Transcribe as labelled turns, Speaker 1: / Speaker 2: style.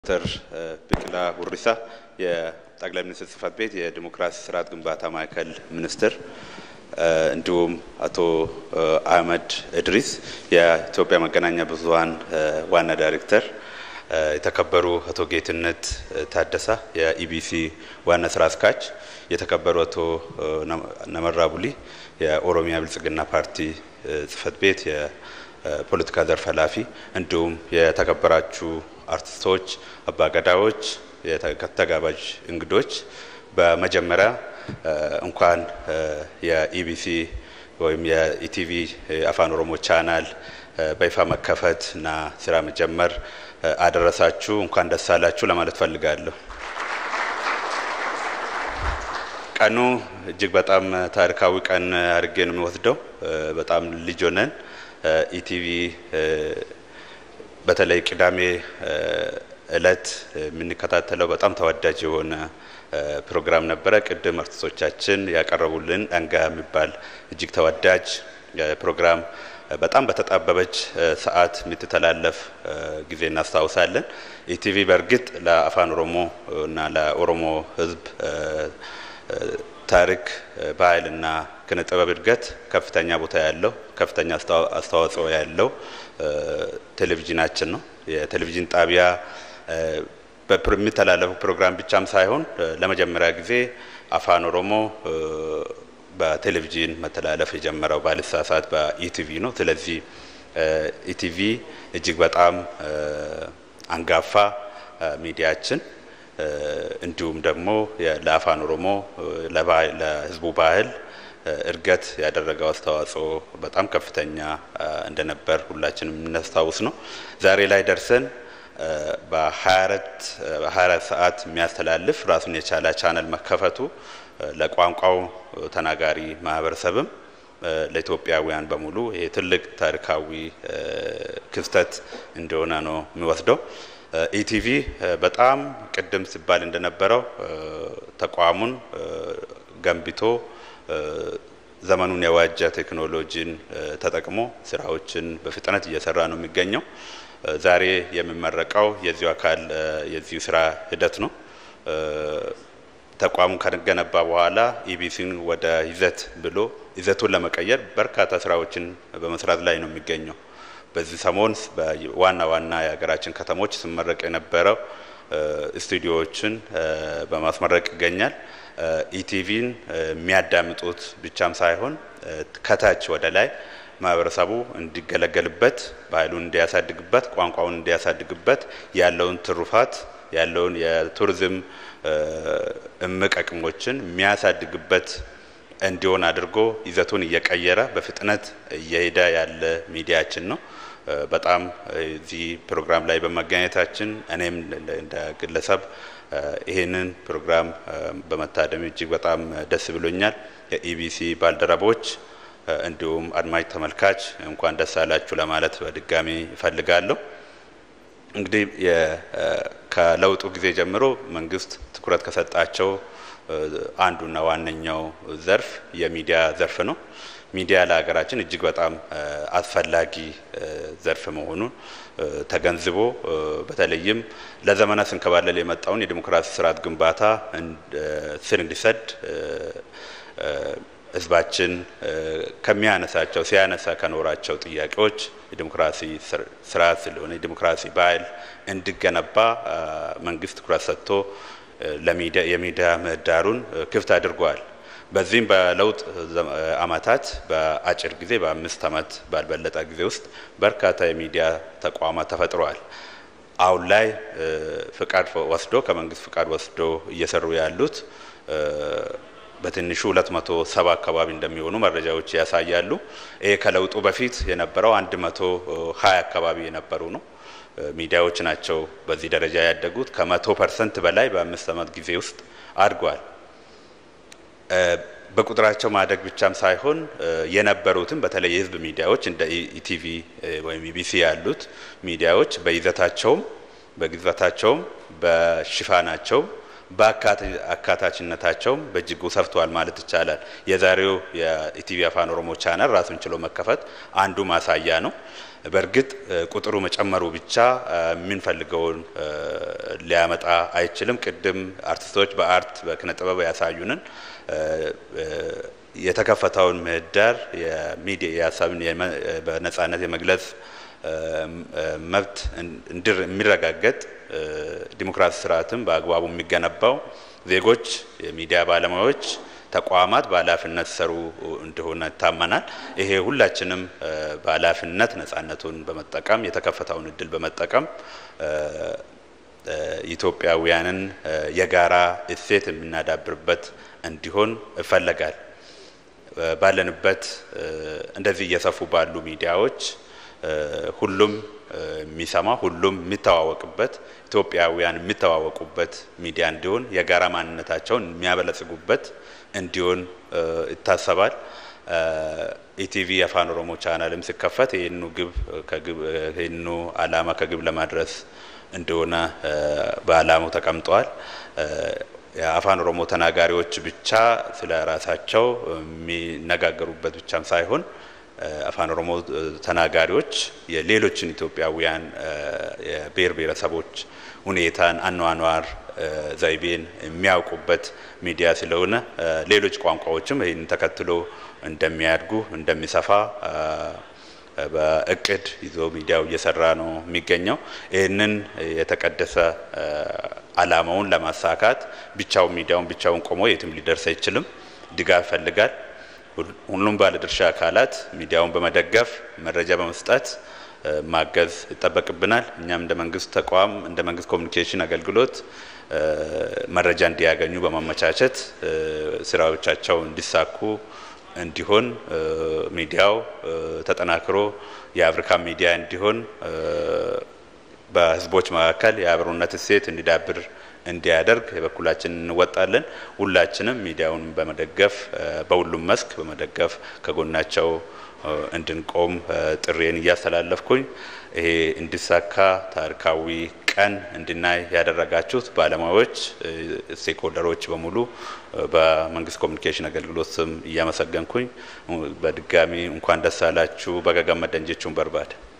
Speaker 1: ዶክተር ቢቂላ ሁሪሳ የጠቅላይ ሚኒስትር ጽህፈት ቤት የዲሞክራሲ ስርዓት ግንባታ ማዕከል ሚኒስትር፣ እንዲሁም አቶ አህመድ እድሪስ የኢትዮጵያ መገናኛ ብዙኃን ዋና ዳይሬክተር፣ የተከበሩ አቶ ጌትነት ታደሳ የኢቢሲ ዋና ስራ አስኪያጅ፣ የተከበሩ አቶ ነመራ ቡሊ የኦሮሚያ ብልጽግና ፓርቲ ጽህፈት ቤት የፖለቲካ ዘርፍ ኃላፊ፣ እንዲሁም የተከበራችሁ አርቲስቶች፣ አባገዳዎች፣ ተጋባዥ እንግዶች በመጀመሪያ እንኳን የኢቢሲ ወይም የኢቲቪ አፋን ኦሮሞ ቻናል በይፋ መከፈት እና ስራ መጀመር አደረሳችሁ፣ እንኳን ደስ አላችሁ ለማለት ፈልጋለሁ። ቀኑ እጅግ በጣም ታሪካዊ ቀን አድርጌ ነው የሚወስደው። በጣም ልጅ ሆነን ኢቲቪ በተለይ ቅዳሜ እለት የምንከታተለው በጣም ተወዳጅ የሆነ ፕሮግራም ነበረ። ቅድም አርቲስቶቻችን ያቀረቡልን አንጋ የሚባል እጅግ ተወዳጅ ፕሮግራም በጣም በተጣበበች ሰዓት የምትተላለፍ ጊዜ እናስታውሳለን። ኢቲቪ በእርግጥ ለአፋን ኦሮሞ እና ለኦሮሞ ሕዝብ ታሪክ ባህልና ኪነ ጥበብ እድገት ከፍተኛ ቦታ ያለው ከፍተኛ አስተዋጽኦ ያለው ቴሌቪዥናችን ነው። የቴሌቪዥን ጣቢያ የሚተላለፉ ፕሮግራም ብቻም ሳይሆን ለመጀመሪያ ጊዜ አፋን ኦሮሞ በቴሌቪዥን መተላለፍ የጀመረው ባልሳሳት በኢቲቪ ነው። ስለዚህ ኢቲቪ እጅግ በጣም አንጋፋ ሚዲያችን እንዲሁም ደግሞ ለአፋን ኦሮሞ ለህዝቡ ባህል እድገት ያደረገው አስተዋጽኦ በጣም ከፍተኛ እንደነበር ሁላችንም የምናስታውስ ነው። ዛሬ ላይ ደርሰን በ24 ሰዓት የሚያስተላልፍ ራሱን የቻለ ቻነል መከፈቱ ለቋንቋው ተናጋሪ ማህበረሰብም ለኢትዮጵያውያን በሙሉ ይሄ ትልቅ ታሪካዊ ክስተት እንደሆነ ነው የሚወስደው። ኢቲቪ በጣም ቅድም ሲባል እንደነበረው ተቋሙን ገንብቶ ዘመኑን የዋጀ ቴክኖሎጂን ተጠቅሞ ስራዎችን በፍጥነት እየሰራ ነው የሚገኘው። ዛሬ የሚመረቀው የዚሁ አካል የዚሁ ስራ ሂደት ነው። ተቋሙ ከገነባ በኋላ ኢቢሲን ወደ ይዘት ብሎ ይዘቱን ለመቀየር በርካታ ስራዎችን በመስራት ላይ ነው የሚገኘው። በዚህ ሰሞን በዋና ዋና የሀገራችን ከተሞች ሲመረቅ የነበረው ስቱዲዮዎችን በማስመረቅ ይገኛል። ኢቲቪን የሚያዳምጡት ብቻም ሳይሆን ከታች ወደ ላይ ማህበረሰቡ እንዲገለገልበት፣ ባህሉን እንዲያሳድግበት፣ ቋንቋውን እንዲያሳድግበት ያለውን ትሩፋት ያለውን የቱሪዝም እምቅ አቅሞችን የሚያሳድግበት እንዲሆን አድርጎ ይዘቱን እየቀየረ በፍጥነት እየሄደ ያለ ሚዲያችን ነው። በጣም እዚህ ፕሮግራም ላይ በመገኘታችን እኔም እንደ ግለሰብ ይህንን ፕሮግራም በመታደም እጅግ በጣም ደስ ብሎኛል። የኢቢሲ ባልደረቦች እንዲሁም አድማጭ ተመልካች እንኳን ደስ አላችሁ ለማለት በድጋሚ እፈልጋለሁ። እንግዲህ ከለውጡ ጊዜ ጀምሮ መንግስት ትኩረት ከሰጣቸው አንዱና ዋነኛው ዘርፍ የሚዲያ ዘርፍ ነው። ሚዲያ ለሀገራችን እጅግ በጣም አስፈላጊ ዘርፍ መሆኑን ተገንዝቦ በተለይም ለዘመናት ስንከባለል የመጣውን የዲሞክራሲ ስርዓት ግንባታ ስር እንዲሰድ ህዝባችን ከሚያነሳቸው ሲያነሳ ከኖራቸው ጥያቄዎች የዲሞክራሲ ስርዓት ስለሆነ የዲሞክራሲ ባህል እንዲገነባ መንግስት ትኩረት ሰጥቶ የሚዲያ ምህዳሩን ክፍት አድርጓል። በዚህም በለውጥ አመታት በአጭር ጊዜ በአምስት አመት ባልበለጠ ጊዜ ውስጥ በርካታ የሚዲያ ተቋማት ተፈጥረዋል። አሁን ላይ ፍቃድ ወስዶ ከመንግስት ፍቃድ ወስዶ እየሰሩ ያሉት በትንሹ ሁለት መቶ ሰባ አካባቢ እንደሚሆኑ መረጃዎች ያሳያሉ። ይሄ ከለውጡ በፊት የነበረው አንድ መቶ ሀያ አካባቢ የነበሩ ነው ሚዲያዎች ናቸው በዚህ ደረጃ ያደጉት። ከመቶ ፐርሰንት በላይ በአምስት አመት ጊዜ ውስጥ አድጓል። በቁጥራቸው ማደግ ብቻም ሳይሆን የነበሩትም በተለይ የህዝብ ሚዲያዎች እንደ ኢቲቪ ወይም ኢቢሲ ያሉት ሚዲያዎች በይዘታቸውም በግዝበታቸውም በሽፋናቸውም በአካታችነታቸውም በእጅጉ ሰፍተዋል ማለት ይቻላል። የዛሬው የኢቲቪ አፋን ኦሮሞ ቻናል ራሱን ችሎ መከፈት አንዱ ማሳያ ነው። በእርግጥ ቁጥሩ መጨመሩ ብቻ የምንፈልገውን ሊያመጣ አይችልም። ቅድም አርቲስቶች በአርት በኪነ ጥበብ ያሳዩንን የተከፈተውን ምህዳር የሚዲያ የሀሳብን በነጻነት የመግለጽ መብት እንድር የሚረጋገጥ ዲሞክራሲ ስርዓትም በአግባቡ የሚገነባው ዜጎች፣ የሚዲያ ባለሙያዎች፣ ተቋማት በኃላፊነት ሰሩ እንደሆነ ይታመናል። ይሄ ሁላችንም በኃላፊነት ነጻነቱን በመጠቀም የተከፈተውን እድል በመጠቀም ኢትዮጵያውያንን የጋራ እሴት የምናዳብርበት እንዲሆን ይፈለጋል። ባለንበት እንደዚህ እየሰፉ ባሉ ሚዲያዎች ሁሉም የሚሰማ ሁሉም የሚተዋወቅበት ኢትዮጵያውያን የሚተዋወቁበት ሚዲያ እንዲሆን የጋራ ማንነታቸውን የሚያበለጽጉበት እንዲሆን ይታሰባል። ኢቲቪ የአፋን ኦሮሞ ቻናልም ሲከፈት ይህኑ ግብ ይህኑ አላማ ከግብ ለማድረስ እንደሆነ በአላማው ተቀምጠዋል። የአፋን ኦሮሞ ተናጋሪዎች ብቻ ስለ ራሳቸው የሚነጋገሩበት ብቻም ሳይሆን አፋን ኦሮሞ ተናጋሪዎች የሌሎችን ኢትዮጵያውያን የብሔር ብሔረሰቦች ሁኔታን፣ አኗኗር ዘይቤን የሚያውቁበት ሚዲያ ስለሆነ ሌሎች ቋንቋዎችም ይህን ተከትሎ እንደሚያድጉ እንደሚሰፋ በእቅድ ይዞ ሚዲያው እየሰራ ነው የሚገኘው። ይህንን የተቀደሰ አላማውን ለማሳካት ብቻውን ሚዲያውን ብቻውን ቆሞ የትም ሊደርስ አይችልም። ድጋፍ ይፈልጋል። ሁሉም ባለድርሻ አካላት ሚዲያውን በመደገፍ መረጃ በመስጠት ማገዝ ይጠበቅብናል። እኛም እንደ መንግስት ተቋም እንደ መንግስት ኮሚኒኬሽን አገልግሎት መረጃ እንዲያገኙ በማመቻቸት ስራዎቻቸው እንዲሳኩ እንዲሆን ሚዲያው ተጠናክሮ የአፍሪካ ሚዲያ እንዲሆን በህዝቦች መካከል የአብሮነት እሴት እንዲዳብር እንዲያደርግ የበኩላችን እንወጣለን። ሁላችንም ሚዲያውን በመደገፍ በሁሉም መስክ በመደገፍ ከጎናቸው እንድንቆም ጥሬን እያስተላለፍኩኝ ይሄ እንዲሳካ ታሪካዊ ቀን እንድናይ ያደረጋችሁት ባለሙያዎች፣ ስቴክሆልደሮች በሙሉ በመንግስት ኮሚኒኬሽን አገልግሎት ስም እያመሰገንኩኝ በድጋሚ እንኳን ደስ አላችሁ በገገመ ደንጀቹን በርባድ